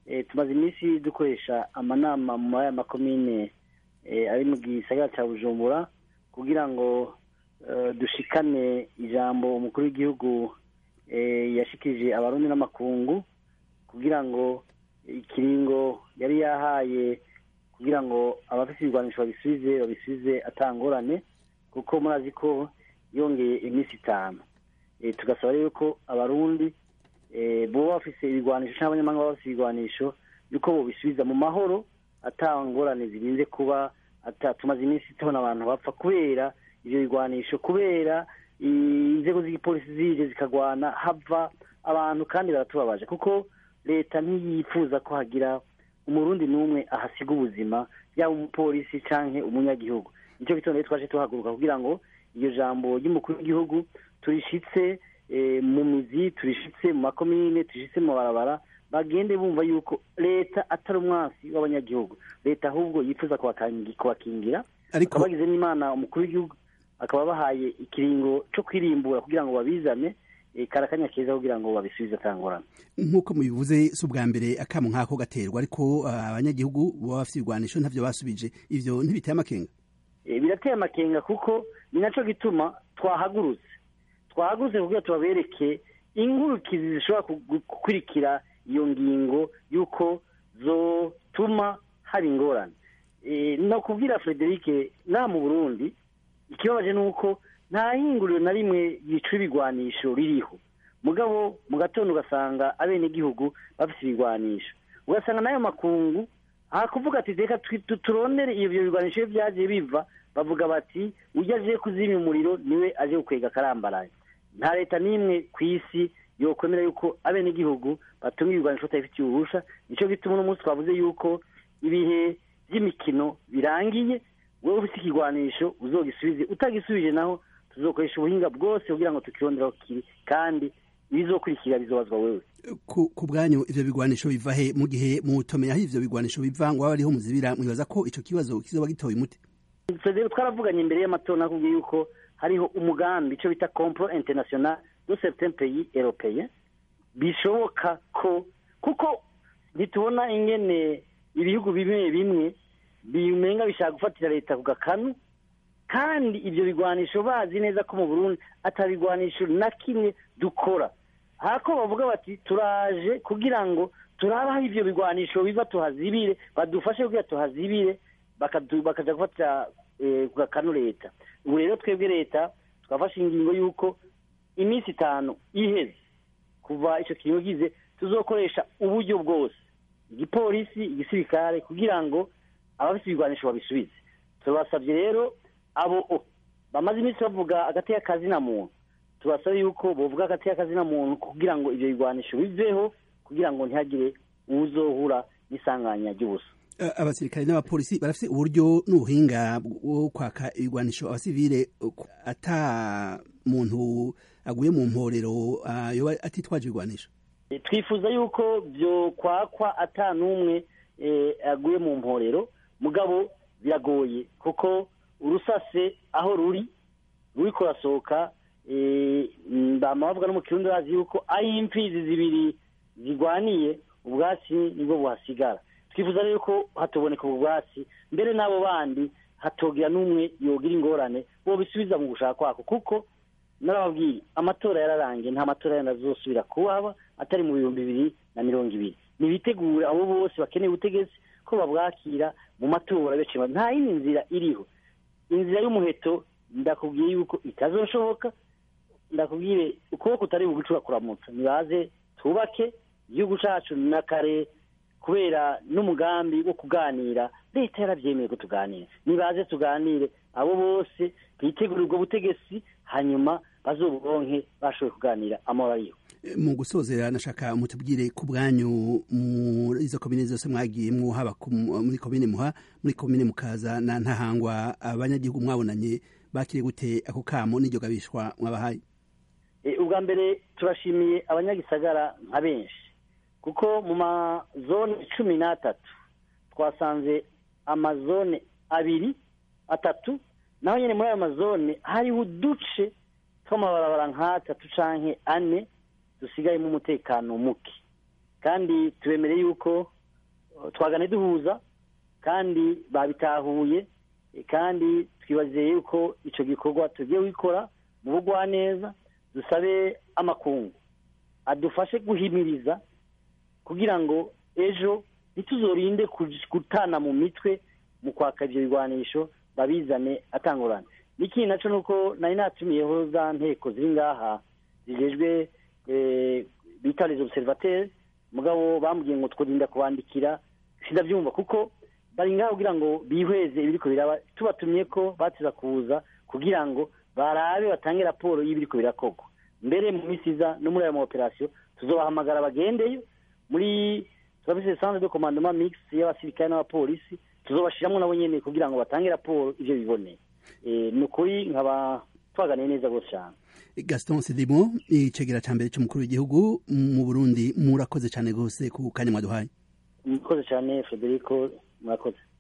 tumaze iminsi dukoresha amanama muri aya makomine ari mu gisagara cya bujumbura kugira ngo dushikane ijambo umukuru w'igihugu yashikije abarundi n'amakungu kugira ngo ikiringo yari yahaye kugira ngo abafite ibigwanisho babisubize babisubize atangorane kuko murazi ko yongeye iminsi itanu tugasaba rero ko abarundi boba bafise ibigwanisho cyangwa abanyamahanga baba bafite ibigwanisho yuko bobisubiza mu mahoro atangorane zirinze kuba tumaze iminsi tubona abantu bapfa kubera ibyo bigwanisho kubera inzego z'igipolisi zije zikagwana hava abantu kandi baratubabaje kuko leta ntiyifuza ko hagira umurundi n'umwe ahasiga ubuzima yaba umupolisi cyangwa umunyagihugu nicyo gitondo rero twaje tuhaguruka kugira ngo iryo jambo ry'umukuru w'igihugu turishitse mu mizi turishitse mu makomine turishitse mu mabarabara bagende bumva yuko leta atari umwansi w'abanyagihugu leta ahubwo yifuza kubakingira akaba bagize n'imana umukuru w'igihugu akaba bahaye ikiringo cyo kwirimbura kugira ngo babizane karakanya keza kugira ngo babisubize atangorana nk'uko mubivuze si ubwa mbere akamu nk'ako gaterwa ariko abanyagihugu baba bafite ibigwanisho ntavyo basubije ivyo ntibiteye amakenga birateye amakenga kuko ni naco gituma twahagurutse twahagurutse kugira tubabereke ingurukizi zishobora gukurikira iyo ngingo y'uko zotuma haba ingorane no kubwira frederic nta mu burundi ikibabaje ni uko nta hinguriro na rimwe yica ibigwanisho ririho mugabo mu gatondo ugasanga abenegihugu bafite ibigwanisho ugasanga n'ayo makungu hakuvuga ati reka turondere ibyo bigwanisho iyo byagiye biva bavuga bati ujya aje kuzimya umuriro niwe aje gukwega akarambaraye nta leta n'imwe ku isi yokwemera yuko abenegihugu batunga ibigwanisho batabifitiye ububusha nicyo gituma uno munsi twavuze yuko ibihe by'imikino birangiye wowe ufite ikigwanisho uzogisubize utagisubije naho tuzokoresha ubuhinga bwose kugira ngo tukironderaho kiri kandi ibizokurikira bizobazwa wewe ku bwanyu ivyo bigwanisho biva he mu gihe mutomeye aho ivyo bigwanisho biva ngo ariho muzibira mwibaza ko ico kibazo kizoba gitoye umuti rero twaravuganye imbere y'amatora nakubwiye yuko hariho umugambi ico bita compro international de certains pays européens bishoboka ko kuko ntitubona ingene ibihugu bimwe bimwe bimenga bishaka gufatira leta ku gakanu kandi ibyo bigwanisho bazi neza ko mu burundi atabigwanisho na kimwe dukora hako bavuga bati turaje kugira ngo turabe aho ibyo bigwanisho biva tuhazibire badufashe kugira tuhazibire bakaja gufatira ku gakanu leta ubu rero twebwe leta twafashe ingingo y'uko iminsi itanu iheze kuva icyo kintu gize tuzokoresha uburyo bwose igipolisi igisirikare kugira ngo abafite ibigwanisho babisubize tubasabye rero abo bamaze iminsi bavuga agateka kazina muntu tubasaba yuko bovuga agateka kazina muntu kugira ngo ibyo bigwanisho biveho kugira ngo ntihagire uwuzohura n'isanganya ry'ubusa abasirikare n'abapolisi barafite uburyo n'ubuhinga bwo kwaka ibigwanisho abasivile ata muntu aguye mu mporero yoba atitwaje ibigwanisho twifuza yuko byo kwakwa ata n'umwe aguye mu mporero mugabo biragoye kuko urusase aho ruri ruri kurasohoka bavuga no mu kirundi bazi yuko aho imfizi zibiri zigwaniye ubwatsi nibwo buhasigara twifuza rero ko hatoboneka ubwo bwatsi mbere n'abo bandi hatogira n'umwe yogira ingorane bo bisubiza mu gushaka kwako kuko narababwiye amatora yararangiye nta matora yandi azosubira kuhaba atari mu bihumbi bibiri na mirongo ibiri nibitegure abo bose bakeneye ubutegetsi ko babwakira mu matora benshi nta yindi nzira iriho inzira y'umuheto ndakubwiye yuko itazoshoboka ndakubwire ukuboko utari bugucura kuramutsa nibaze twubake igihugu cyacu na kare kubera n'umugambi wo kuganira leta yarabyemeye ko tuganira nibaze tuganire abo bose bitegura ubwo butegetsi hanyuma bazoburonke bashoboye kuganira amahoro ariho mu gusozera nashaka mutubwire ku bwanyu muri izo komine zose mwagiyemwo haba muri komine muha muri komine mukaza na ntahangwa abanyagihugu mwabonanye bakiriye gute ako kamo n'iryo gabishwa mwabahaye ubwa mbere turashimiye abanyagisagara nka benshi kuko mu mazone cumi n'atatu twasanze amazone abiri atatu naho nyine muri ayo mazone hariho uduce tw'amabarabara nk'atatu canke ane dusigayemo umutekano muke kandi tubemereye yuko twagane duhuza kandi babitahuye kandi twibazeye yuko icyo gikorwa tugiye gukora mu bugwaneza dusabe amakungu adufashe guhimiriza kugira ngo ejo ntituzorinde gutana mu mitwe mu kwaka ibyo bigwanisho babizane atangurana n'ikindi nacyo ni uko nari natumiyeho za nteko ziri ngaha zijejwe bita les observateurs mugabo bambwiye ngo twirinda kubandikira sindabyumva kuko bari ngaho kugira ngo bihweze ibiriko biraba tubatumye ko batiza kuza kugira ngo barabe batange raporo y'ibiriko birakorwa mbere mu minsi iza no muri ayo maoperasiyo tuzobahamagara bagendeyo muri turafise centre de commandement mix y'abasirikare n'abapolisi tuzobashiramwo nabo nyene kugira ngo batange raporo ivyo biboneye ni ukuri nkaba twaganiye neza rwose cyane gaston sidimo icegera ca mbere c'umukuru w'igihugu mu burundi murakoze cane rwose ku kanya mwaduhaye murakoze cyane federico murakoze